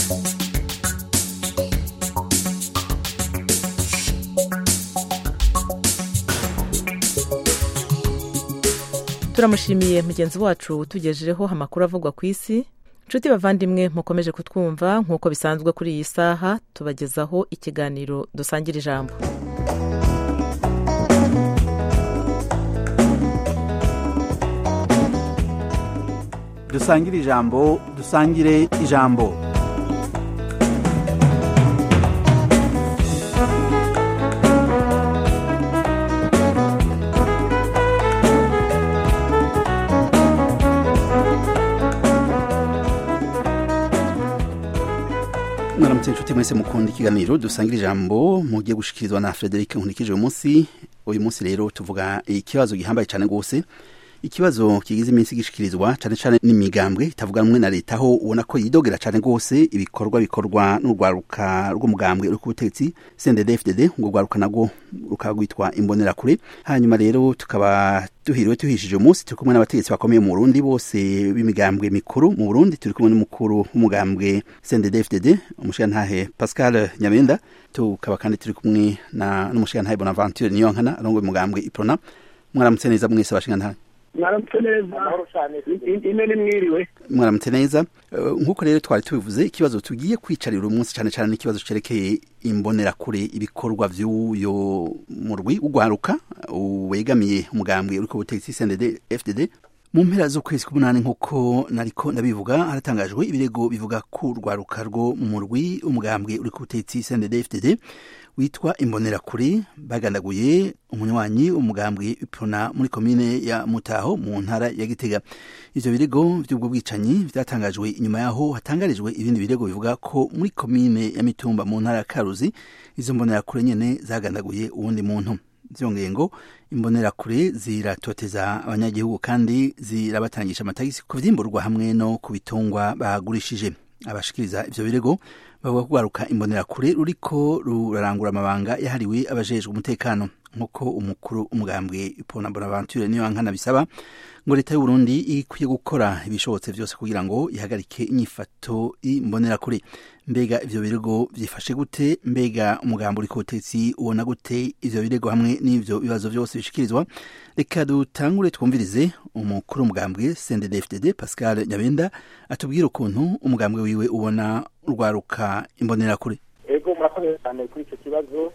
turamushimiye mugenzi wacu utugejejeho amakuru avugwa ku isi inshuti bavandimwe mukomeje kutwumva nk'uko bisanzwe kuri iyi saha tubagezaho ikiganiro dusangira ijambo dusangire ijambo dusangire ijambo mwaramutse inshuti mwese mukunda ikiganiro dusangira ijambo mugiye gushikirizwa na frederic nkunikije uyu munsi uyu munsi rero tuvuga ikibazo gihambaye cyane rwose ikibazo kigize iminsi gishikirizwa cyane cyane n'imigambwe itavuga rumwe na leta aho ubona ko yidogera cyane rwose ibikorwa bikorwa n'urwaruka rw'umugambwe uri ku butegetsi CNDD-FDD ngo rwaruka nabwo rukaba rwitwa imbonerakure hanyuma rero tukaba duhiriwe tuhishije umunsi turi kumwe n'abategetsi bakomeye mu Burundi bose b'imigambwe mikuru mu Burundi turi kumwe n'umukuru w'umugambwe CNDD-FDD umushirantahe Pascal Nyamenda tukaba kandi turi kumwe na n'umushirantahe Bonaventure Niyonkana arongoye umugambwe Iprona mwaramutse neza mwese bashingantahe mwaramutse neza ine ni mwiriwe mwaramutse neza nk'uko rero twari tubivuze ikibazo tugiye kwicarira uyu munsi cyane cyane n'ikibazo cyerekeye imbonerakure ibikorwa by'uyo murwi ugwaruka wegamiye umugambwe uri ku butegetsi CNDD FDD mu mpera z'ukwezi k'umunani nk'uko nariko ndabivuga haratangajwe ibirego bivuga ko urwaruka rwo mu murwi umugambwe uri ku butegetsi CNDD FDD witwa imbonerakure bagandaguye umunywanyi umugambwe ipona muri komine ya mutaho mu ntara ya gitega ivyo birego vy'ubwo bwicanyi vyatangajwe inyuma yaho hatangarijwe ibindi birego bivuga ko muri komine ya mitumba mu ntara ya karuzi izo mbonerakure nyene zagandaguye uwundi muntu vyongeye ngo imbonerakure ziratoteza abanyagihugu kandi zirabatangisha amatagisi ku vyimburwa hamwe no ku bitungwa bagurishije abashikiriza ivyo birego bavuga ko kugaruka imbonerakure ruriko rurarangura amabanga yahariwe abajejwe umutekano nk'uko umukuru umugambwe ipona bonaventure niyo nkana bisaba ngo leta y'u Burundi ikwiye gukora ibishobotse vyose kugira ngo ihagarike inyifato y'imbonerakure mbega ivyo birego vyifashe gute mbega umugambo uri kubutetsi ubona gute ivyo birego hamwe n'ivyo bibazo vyose bishikirizwa reka dutangure twumvirize umukuru umugambwe CNDD-FDD Pascal Nyabenda atubwira ukuntu umugambwe wiwe ubona urwaruka imbonerakure ego murakoze cyane kuri icyo kibazo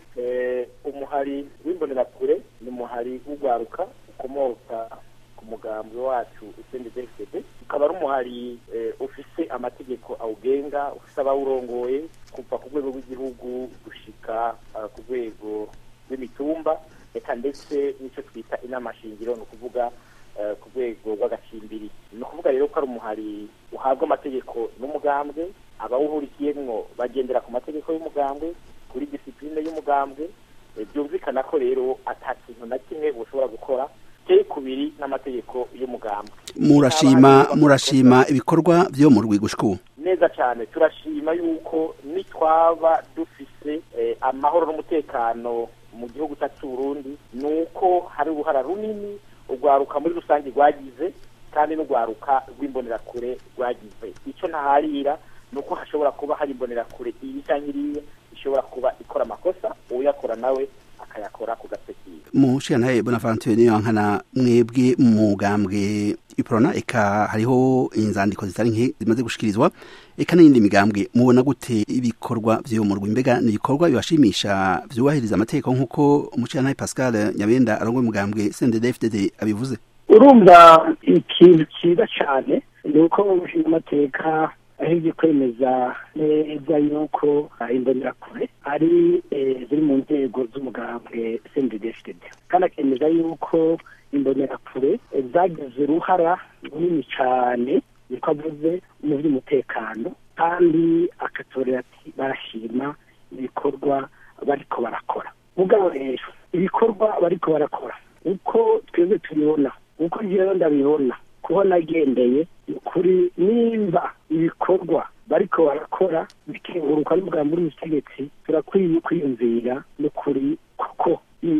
umuhari w'imbonerakure ni umuhari w'urwaruka ukomoka ku mugambwe wacu CNDD-FDD ukaba ari umuhari ufise amategeko awugenga ufise abawurongoye kuva ku rwego rw'igihugu gushika ku rwego rw'imitumba reka ndetse n'icyo twita inama shingiro ni ukuvuga ku rwego rw'agacimbiri ni ukuvuga rero ko ari umuhari uhabwa amategeko n'umugambwe abawuhurikiyemwo bagendera ku mategeko y'umugambwe kuri disipurine y'umugambwe byumvikana ko rero ata kintu na kimwe bushobora gukora teye kubiri n'amategeko y'umugambwe murashima murashima ibikorwa vyo mu rwigo shku neza cyane turashima yuko nitwaba dufise amahoro n'umutekano mu gihugu cyacu Burundi nuko hari uruhara runini urwaruka muri rusange rwagize kandi n'urwaruka rw'imbonerakure rwagize icyo ntaharira ni uko hashobora kuba hari imbonerakure iyi cyangwa iriya ishobora kuba ikora amakosa uyakora nawe akayakora ku gasekiye mushirantahe bonaventure niyo nkana mwebwe mugambwe iprona eka hariho inzandiko zitari nke zimaze gushikirizwa eka n'iyindi migambwe mubona gute ibikorwa vy'uwo murwi mbega ni ibikorwa bibashimisha vyubahiriza amategeko nk'uko umushirantahe pascal nyabenda arongoye umugambwe CNDD-FDD abivuze urumva ikintu cyiza cyane ni uko umushinga amateka aheje kwemeza neza yuko imbonerakure ari ziri mu nzego z'umugambwe CNDD-FDD kandi akemeza yuko imbonerakure zagize uruhara runini cyane niko avuze mu by'umutekano kandi akatorera ati barashima ibikorwa bariko barakora mugabo rero ibikorwa bariko barakora uko twebwe tubibona uko njyewe ndabibona kuba nagendeye kuri nimba ibikorwa bariko barakora bikenguruka n'ubwambu bw'ubutegetsi turakwiye kwiyumvira n'ukuri kuko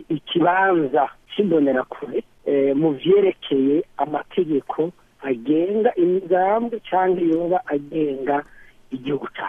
ikibanza cy'imbonerakure mu vyerekeye amategeko agenga imigambwe cyangwa yoba agenga igihugu cyacu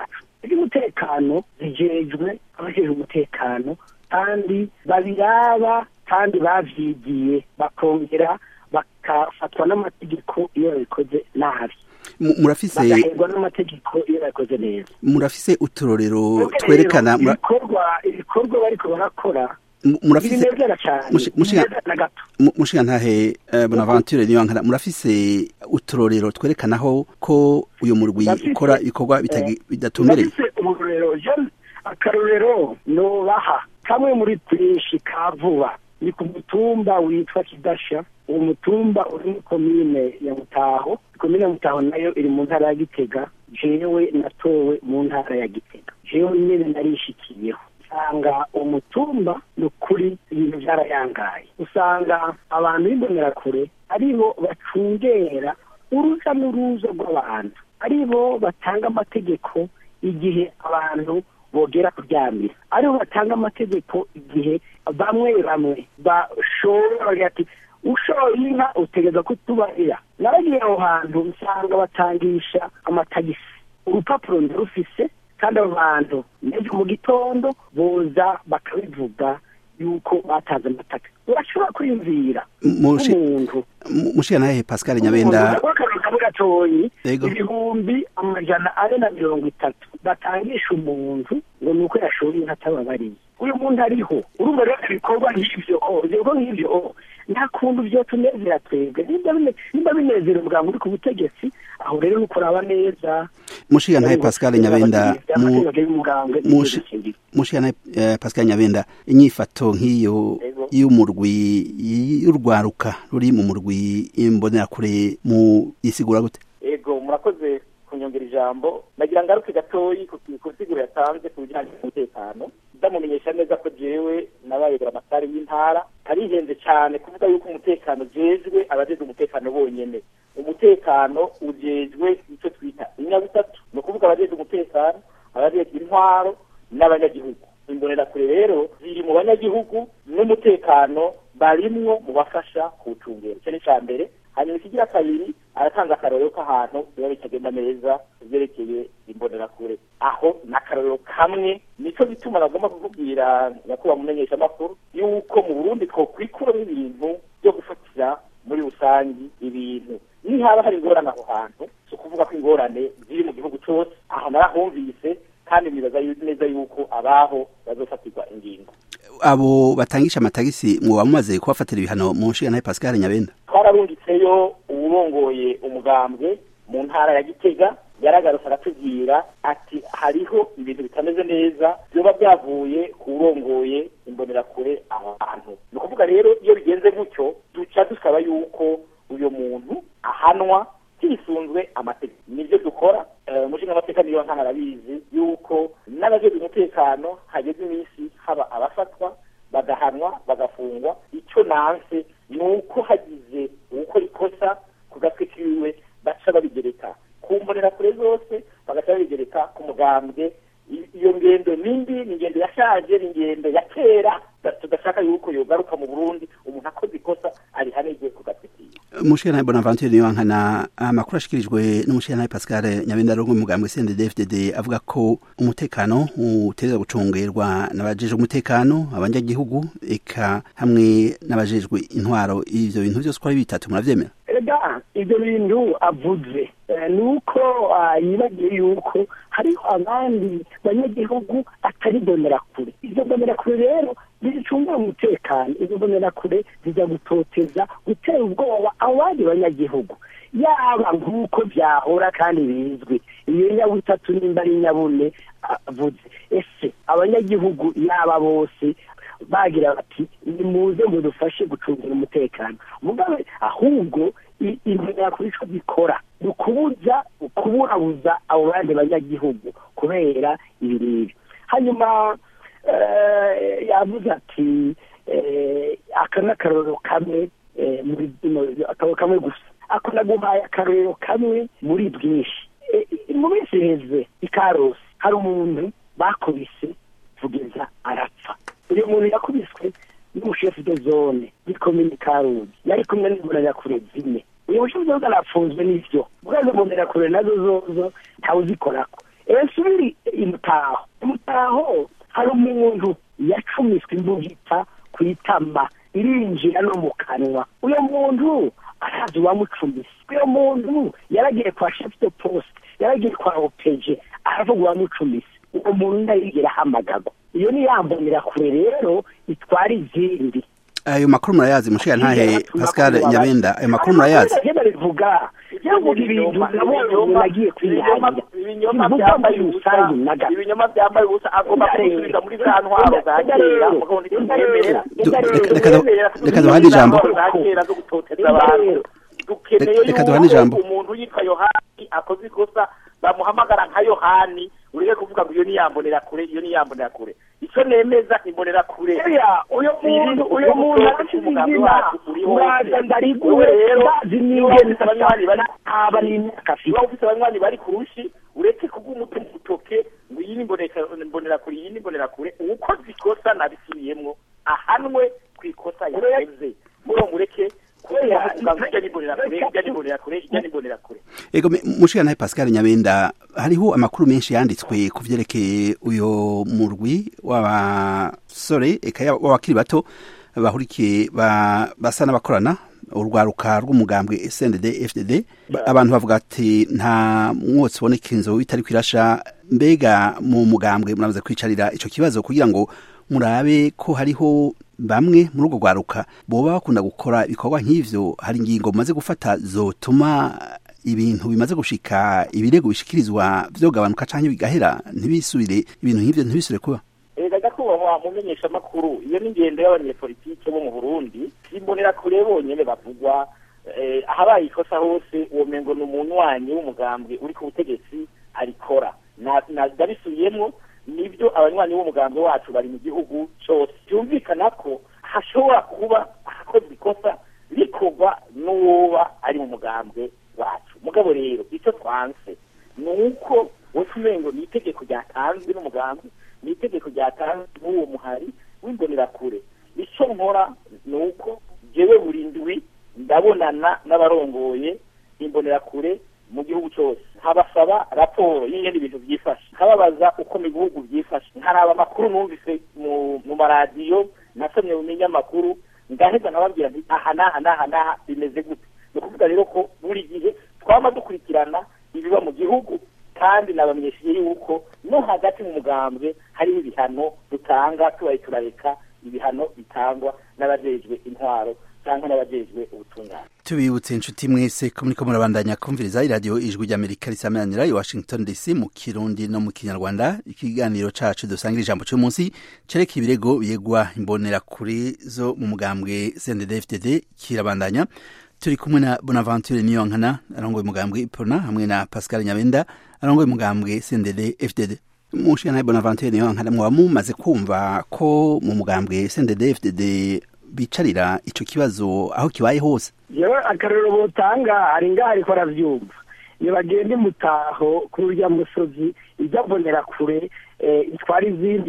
iby'umutekano zijejwe abajejwe umutekano kandi babiraba kandi bavyigiye bakongera bakafatwa n'amategeko iyo babikoze nabi Mu- murafise bagaherwa n'amategeko iyo babikoze neza murafise uturorero Twebwe twerekana rero, mura- ibikorwa ibikorwa bariko barakora mu- murafise binezera cyane Mushi- mushiga- binezera na gato Mu- mushigantahe eh, bonaventure niyo nkana murafise uturorero twerekanaho ko uyu murwi Ndafise, ukora ibikorwa bitagi- bidatumbereye ndafise ururero je- akarorero nobaha kamwe muri twinshi ka vuba ni ku mutumba witwa kidasha uwo mutumba uri muri komine ya mutaho komine ya mutaho nayo iri mu ntara ya gitega jewe natowe mu ntara ya gitega jewe nyene narishikiyeho usanga umutumba ni ukuri ibintu byarayangaye usanga abantu b'imbonerakure aribo bacungera uruja n'uruza rw'abantu aribo batanga amategeko igihe abantu bogera kuryamira aribo batanga amategeko igihe bamwe bamwe bashobora bagira ati ushoye inka utegeza kutubarira naragiye aho hantu usanga batangisha amatagisi urupapuro ndarufise kandi abo bantu n'ejo mu gitondo boza bakabivuga yuko batanze amataka urashobora kwiyumvira Mushi- nk'umuntu mu- mushigantahe pascal nyabenda akazi gatoyi Yego. ibihumbi amajana ane na mirongo itatu batangisha umuntu ngo ni uko yashoye inka atababariye uyu muntu ariho urumva rero ibikorwa nk'ivyo oh, ibikorwa nk'ivyo oh, nta kuntu vyotunezera twebwe nimba bine- nimba binezera umuganga uri ku butegetsi aho rero ni ukuraba neza mushigantahe pascal nyabenda mu- amategeko y'umuganga mushi- mushigantahe eh, pascal nyabenda inyifato nk'iyo Yego. y'umurwi y'urwaruka ruri mu murwi imbonerakure mu isigura gute ego murakoze kunyongera ijambo nagira ngaruke gatoyi ku ku nsiguro yatanze ku bijyanye n'umutekano ndamumenyesha neza ko jewe nabayobora amasare y'intara karihenze cyane kuvuga yuko umutekano jejwe abajejwe umutekano bonyene umutekano ujejwe icyo twita inyabutatu ni ukuvuga abajejwe umutekano abajejwe intwaro n'abanyagihugu imbonerakure rero ziri mu banyagihugu n'umutekano barimwo mu bafasha kuwucungera icyo ni icya mbere hanyuma ikigira kabiri aratanga akarorero k'ahantu biba bitagenda neza byerekeye imbonerakure aho ni akarorero kamwe nicyo gituma nagomba kukubwira nyakubahwa mumenyesha amakuru yuko mu burundi twokwikuramo ibintu byo gufatira muri rusange ibintu nihaba hari ingorane aho hantu si ukuvuga ko ingorane ziri mu gihugu cyose aho narahumvise kandi nibaza yu- neza yuko abaho bazofatirwa ingingo abo batangisha amatagisi mwoba mumaze kubafatira ibihano mu nshingantahe pascal nyabenda twararungitseyo uwurongoye umugambwe mu ntara ya gitega yaragarutse aratubwira ati hariho ibintu bitameze neza byoba byavuye ku wurongoye imbonerakure aho hantu ni ukuvuga rero iyo bigenze gutyo duca dusaba yuko uyu muntu ahanwa hisunzwe amategeko nibyo dukora Eh, umushinga amateka niyo nkana arabizi yuko n'abajejwe umutekano hageze iminsi haba abafatwa bagahanwa bagafungwa icyo nanse ni uko hagize uwukora ikosa ku gatwe kiwe baca babigereka ku mbonerakure zose bagaca babigereka ku mugambwe I- iyo ngendo nimbi ni ingendo yashaje ni ingendo ya kera da- tudashaka yuko yogaruka mu burundi umuntu akoze ikosa arihanirwe ku gatwe kiwe umushingantahe bonaventure niyo nkana amakuru ashikirijwe n'umushingantahe pascal nyabenda ari umwe mu mugambwe cndd avuga ko umutekano utegerezwa gucungerwa n'abajejwe umutekano abanyagihugu eka hamwe n'abajejwe intwaro ivyo bintu vyose uko ari bitatu muravyemera ega ibyo bintu avuze eh, ni uko ah, yibagiwe yuko hariho abandi banyagihugu atari mbonerakure izo mbonerakure rero zicungira umutekano izo mbonerakure zijya gutoteza gutera ubwoba abo bandi banyagihugu yaba nk'uko byahora kandi bizwi iyo nyabutatu nimba ari nyabune avuze ese abanyagihugu yaba bose bagira bati nimuze mudufashe gucungira umutekano mugabe ahubwo i- imbonerakure ico bikora ni ukubuza kuburabuza abo bandi banyagihugu kubera ibi n'ibi hanyuma eh, yavuze ati eh, aka ni akarorero kamwe eh, muri mu- akarorero kamwe gusa ako naguhaye akarorero kamwe muri bwinshi Eh, mu minsi iheze i karusi hari umuntu bakubise kugeza arapfa uyu muntu yakubiswe n'umushefu de zone y'ikomini karuzi yari kumwe n'imbonerakure zine uyu mushefu de zone arapfunzwe n'ivyo ubwo izo mbonerakure nazo zozo ntawuzikorako ese ubiri imutaho imutaho hari umuntu yacumiswe imbugita ku itama irinjira no mu kanwa uyo muntu arazi uwamucumise uyo muntu yaragiye kwa chef de poste yaragiye kwa opeje aravuga uwamucumise uwo muntu ntayigera ahamagagwa iyo ni yambonera kure rero itwara izindi ayo makuru murayazi mushiga ntahe pascal nyabenda ayo makuru murayazi agenda bivuga yavuga ibintu nabonye umuntu agiye kwihangira ibinyoma bivuga byambaye muri ubusa rusange naga ibinyoma byambaye ubusa agomba kubisubiza muri za ntwaro za kera mugabo ntitwemera Du- reka- reka du- reka duhane ijambo za kera zo gutoteza abantu dukeneye Reka duhane ijambo. yuko umuntu yitwa yohani akoze ikosa bamuhamagara nka yohani ureke kuvuga ngo iyo ni yambonera kure iyo ni yambonera kure icyo nemeza imbonera kure Oya, uyo muntu uyo muntu arafite izina uraza ndariguwe ndazi n'ingene aba n'imyaka afite niba ufite abanywanyi bari ku rushi uretse kubw'umutima utoke ngo iyi ni mboneka- mbonera kure iyi ni mbonera kure uwukoze ikosa nabisubiyemwo ahanwe ku ikosa yakoze mubo mureke Oya, kuvuga ngo ijya ni mbonera kure ijya ni mbonera kure ijya ni mbonera kure ego me- mushiga ntahe pascal nyabenda hariho amakuru menshi yanditswe ku vyerekeye uyo murwi w'abasore eka ya- w'abakiri bato bahurikiye ba- basa n'abakorana urwaruka rw'umugambwe SNDD FDD Ba- abantu bavuga ati nta mwotsi uboneka inzu itari kwirasha mbega mu mugambwe muramaze kwicarira ico kibazo kugira ngo murabe ko hariho bamwe muri urwo rwaruka boba bakunda gukora ibikorwa nk'ivyo hari ingingo mumaze gufata zotuma ibintu bimaze gushika ibirego bishikirizwa vyogabanuka canke bigahera ntibisubire ibintu nk'ivyo ntibisubire kuba erega nyakubahwa mumenyesha amakuru iyo ni ingendo y'abanyepolitike bo mu burundi simbonera kure bonyene bavugwa eh, ahabaye ikosa hose uwo mengo ni umunywanyi w'umugambwe uri ku butegetsi arikora Na- na- ndabisubiyemwo nibyo abanywanyi b'umugambwe wacu bari mu gihugu cose byumvikana ko hashobora kuba hakozwe ikosa rikorwa n'uwoba ari mu mugambwe wacu mugabo rero icyo twanse ni uko wese umengo ni itegeko ryatanzwe n'umugambwe ni itegeko ryatanzwe n'uwo muhari w'imbonerakure icyo nkora ni uko jewe buri ndwi ndabonana n'abarongoye imbonerakure mu gihugu cyose nkabasaba raporo y'ingene ibintu byifashe nkababaza uko mu bihugu byifashe nkaraba amakuru numvise mu mu maradiyo nasomye mu binyamakuru ngaheza nkababwira nti aha n'aha n'aha n'aha bimeze gute ni ukuvuga rero ko buri gihe twaba dukurikirana ibiba mu gihugu kandi nabamenyesheje yuko no hagati mu mugambwe hariho ibihano dutanga tubaye turareka ibihano bitangwa n'abajejwe intwaro cyangwa n'abajejwe ubutungane tubibutse inshuti mwese ko muriko murabandanya kumviriza iradiyo ijwi ry'amerika risameranira i washington dc mu kirundi no mu kinyarwanda ikiganiro cacu dusangira ijambo c'umunsi cereka ibirego biyegwa imbonerakure zo mu mugambwe cndd kirabandanya turi kumwe na bonaventure niyonkana arongoye umugambwe ipona hamwe na pascal nyabenda arongoye umugambwe cndd fdd mushiga nawe bonaventure niyonkana mwaba mumaze kumva ko mu mugambwe cndd fdd bicarira ico kibazo aho kibaye hose yewe akarero botanga hari ngaho ariko aravyumva iyo bagenda imutaho kuri urya musozi ijya mbonera kure eh, itwara izindi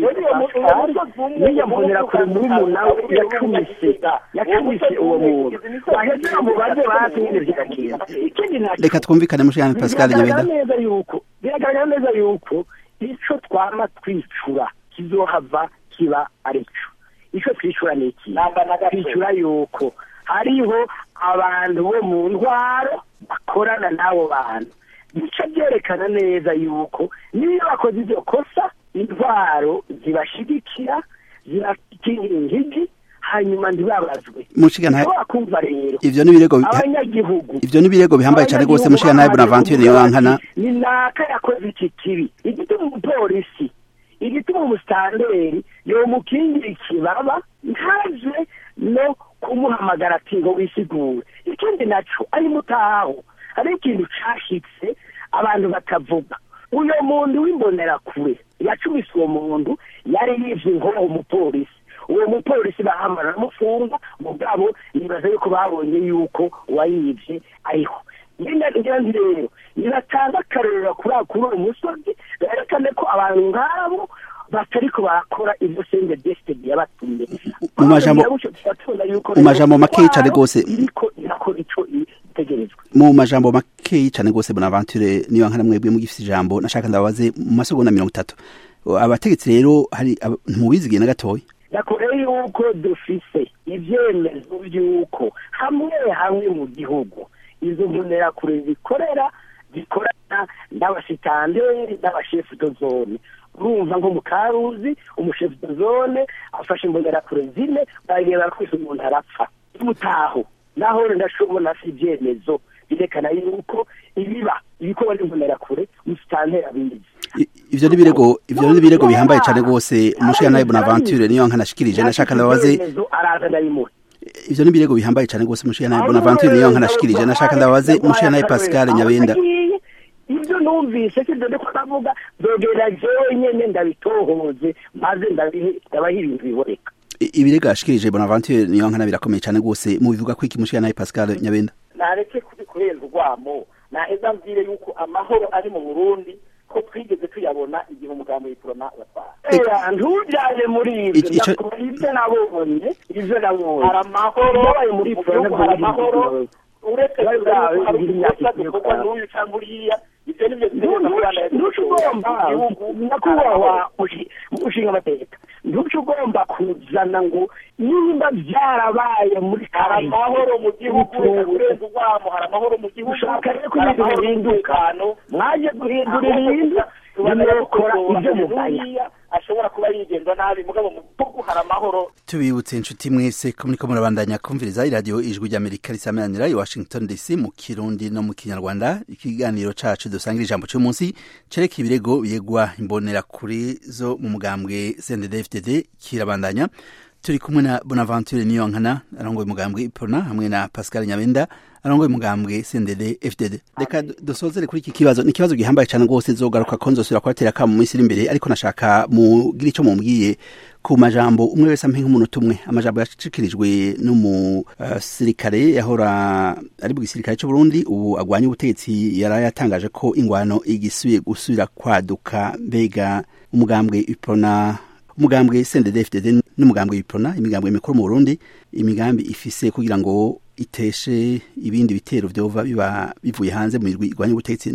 n'iyo mbonera kure muri nawe yacumise yacumise uwo muntu waheza mubaze basi nyine vyagenda ikindi nacyo reka twumvikane mushikana pascal biragaragara nyabenda neza yuko biragaragara neza yuko ico twama twicura kizohava kiba arico ico twicura ni iki namba na gato twicura yuko hariho abantu bo mu ntwaro bakorana n'abo bantu bica byerekana neza yuko niyo bakoze iryo kosa intwaro zibashigikira zibakingira ingigi hanyuma ntibabazwe mushikana ushobora kumva rero ivyo n'ibirego bi- abanyagihugu ivyo n'ibirego bihambaye cane rwose mushikana nawe bonaventure niyonkana ni naka yakoze iki kibi igituma umupolisi igituma umusitanderi yomukingira ikibaba ntaje no kumuhamagara ati ngo wisigure ikindi naco ari mutaho hari ikintu cashitse abantu batavuga uyo muntu w'imbonerakure yacumise uwo muntu yari yivye inkoho umupolisi uwo mupolisi bahamara aramufunga mugabo nibaza yuko babonye yuko uwayivye ariho ngira ngira nti rero nibatanga akarorero kuri kuri uwo musozi berekane ko abantu nk'abo batariko barakora ibyo senge desitedi yabatumye mu majambo- mu majambo makeyi cane rwose iriko irakora ico itegerejwe mu majambo makeyi cyane rwose bonaventure niyo nkana mwebwe mugifite ijambo nashaka ndababaze mu masegonda mirongo itatu abategetsi rero hari ntubizigiye na gatoya nakore yuko dufise ibyemezo by'uko hamwe hamwe mu gihugu izo mbonerakure zikorera zikorana n'abasitanderi n'abashefu do zone urumva nko mu karuzi umushefu do zone afashe imbonerakure zine baragenda kwese umuntu arapfa mutaho naho ndashobora si ibyemezo birekana yuko ibiba ibikorwa n'imbonerakure umusitanteri abizi ivyo ni birego ivyo ni birego bihambaye cyane rwose umushiya nawe bonaventure niyo nkanashikirije nashaka ndababaze araza ndayimuha ivyo ni birego bihambaye cyane rwose umushiya nawe bonaventure niyo nkanashikirije nashaka ndababaze umushiya nawe pascal nyabenda ibyo numvise sibyo ndiko ndavuga zogera jewe nyene ndabitohoze maze ndabaha ibintu biboneka ibirego yashikirije bonaventure niyo nkana birakomeye cyane rwose mubivuga ko iki mushiya nawe pascal nyabenda nareke kurenza urwamo naheza mbwire yuko amahoro ari mu burundi ko twigeze tuyabona igihe umugambi w'ikorona watwara ntujyane muri ibyo ibyo nabonye ibyo nabonye hari amahoro yabaye muri mu gihugu hari amahoro uretse hari udukosa dukorwa n'uyu cyangwa uriya ibyo ni byo ntuce ugomba nyakubahwa mushinga amateka ntuce ugomba kuzana ngo nimba byarabaye muri hari amahoro mu gihugu kurenza urwamo hari amahoro mu gihugu ushaka rero ko ibintu bihinduka mwaje guhindura ibintu nimukora ibyo mugaya ashobora kuba yigenza nabi mugabo mu gihugu hari amahoro tubibutse inshuti mwese ko muriko murabandanya kumviriza iradiyo ijwi ry'amerika risameranira i washington dc mu kirundi no mu kinyarwanda ikiganiro cacu dusangira ijambo c'umunsi cereka ibirego biyegwa imbonerakuri zo mu mugambwe cndd kirabandanya turi kumwe na bonaventure niyonkana arongoye umugambwe ipona hamwe na pascal nyabenda arongoye umugambwe cndd fdd reka dusozere kuri iki kibazo ni ikibazo gihambaye cyane rwose zogaruka ko nzosubira kubatera ka mu minsi iri imbere ariko nashaka mugira icyo mumbwiye ku majambo umwe wese ampe nk'umunota umwe amajambo yashikirijwe n'umusirikare uh, yahora ari mu gisirikare cy'u Burundi ubu agwanya ubutegetsi yari yatangaje ko ingwano igisubiye gusubira kwaduka mbega umugambwe ipona umugambwe CNDD-FDD n'umugambwe w'iprona imigambwe mikuru mu Burundi imigambi ifise kugira ngo iteshe ibindi bitero vyova biba bivuye hanze mu mirwi igwanya ubutegetsi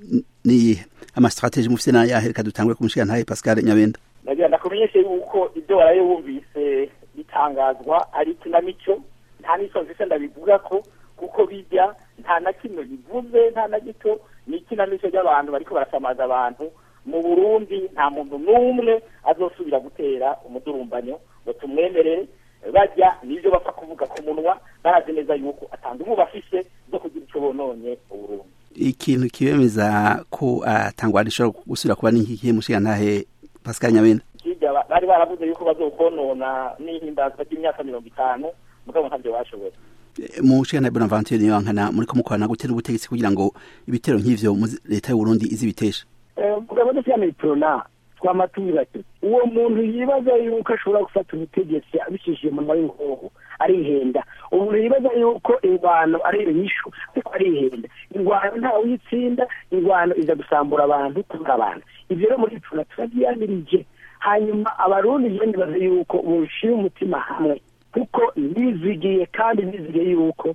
ni ama strategie mufise na yahe reka dutangure kumushiga ntaye Pascal Nyabenda nagira ndakumenyeshe yuko ibyo waraye wumvise bitangazwa ari ikinamico nta n'iso nzise ndabivuga ko kuko bijya nta na kimwe bivuze nta na gito ni ikinamico ry'abantu bariko barasamaza abantu mu burundi nta muntu n'umwe azosubira gutera umudurumbanyo ngo tumwemerere bajya nibyo bapfa kuvuga ku munwa barazi neza yuko atanga ubu bafise zo kugira icyo bononye uburundi ikintu kibemeza ko atangwa rishobora gusubira kuba n'inkikiye mushiga ntahe pascal nyabenda hirya bari baravuze yuko bazokonona n'ihimbazwa ry'imyaka mirongo itanu mugabo ntabyo bashoboye mu nshinga bonaventure niyo nkana muri kumukorana gutera ubutegetsi kugira ngo ibitero nk'ivyo leta y'u Burundi izibiteshe mugabo dufite prona twamatura uwo muntu yibaza yuko ashobora gufata ubutegetsi abicishije umunwa w'inkoho arihenda umuntu yibaza yuko ingwano ari inyishu ariko arihenda ingwano ntawe uyitsinda ingwano iza gusambura abantu kubura abantu ivyo rero muri prona turabyiyamirije hanyuma abarundi je ndibaza yuko boshira umutima hamwe kuko nizigiye kandi nizigiye yuko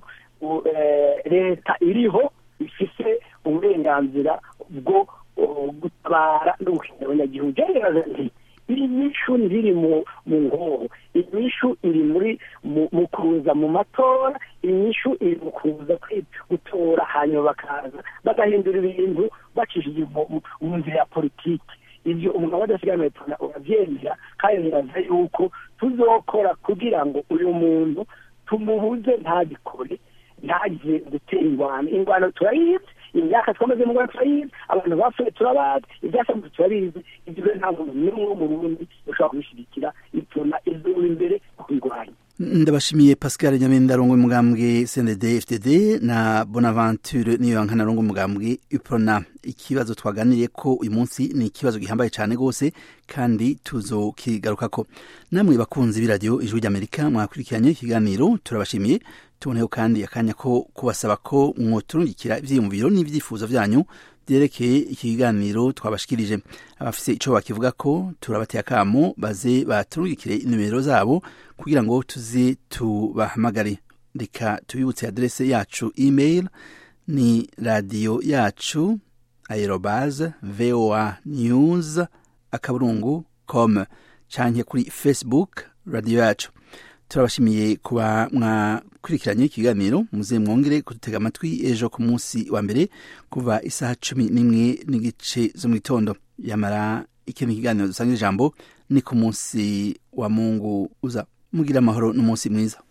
leta iriho ifise uburenganzira bwo gutabara no gukingira abanyagihugu jyarebaza nti iri nyishu ntiri mu nkoho inyishu iri muri mu kuza mu matora inyishu iri mu kuza gutora hanyuma bakaza bagahindura ibintu bacishije mu nzira ya politiki ibyo umugabo adasigaye tuna urabyemera kandi biraza yuko tuzokora kugira ngo uyu muntu tumubuze ntagikore ntagire gutera ingwano ingwano turayizi imyaka twamaze mu rwanda turayizi abantu bapfuye turabazi ibyasanzwe turabizi ibyo rero nta muntu n'umwe wo mu burundi ushobora kubishyigikira ituna izuba imbere kubirwanya ndabashimiye pascal nyamenda arongo umugambwe cnd fdd na bonaventure niyo nkana arongo umugambwe uprona ikibazo twaganiriye ko uyu munsi ni ikibazo gihambaye cyane rwose kandi tuzokigarukako namwe bakunzi b'iradiyo ijwi ry'amerika mwakurikiranye ikiganiro turabashimiye tuboneho kandi akanya ko kubasaba ko mwoturungikira ivyiyumviro n'ivyifuzo vyanyu vyerekeye iki kiganiro twabashikirije abafise ico bakivuga ko turabateye akamo baze baturungikire inimero zabo kugira ngo tuze tubahamagare reka tubibutse adrese yacu email ni radiyo yacu aerobaze voa news akaburungu com canke kuri facebook radiyo yacu turabashimiye kuba mwakurikiranye ikiganiro muze mwongere kudutega amatwi ejo ku munsi wa mbere kuva isaha cumi n'imwe n'igice zo mu gitondo yamara ikindi kiganiro dusanga ijambo ni ku munsi wa mungu uza mugira amahoro n'umunsi mwiza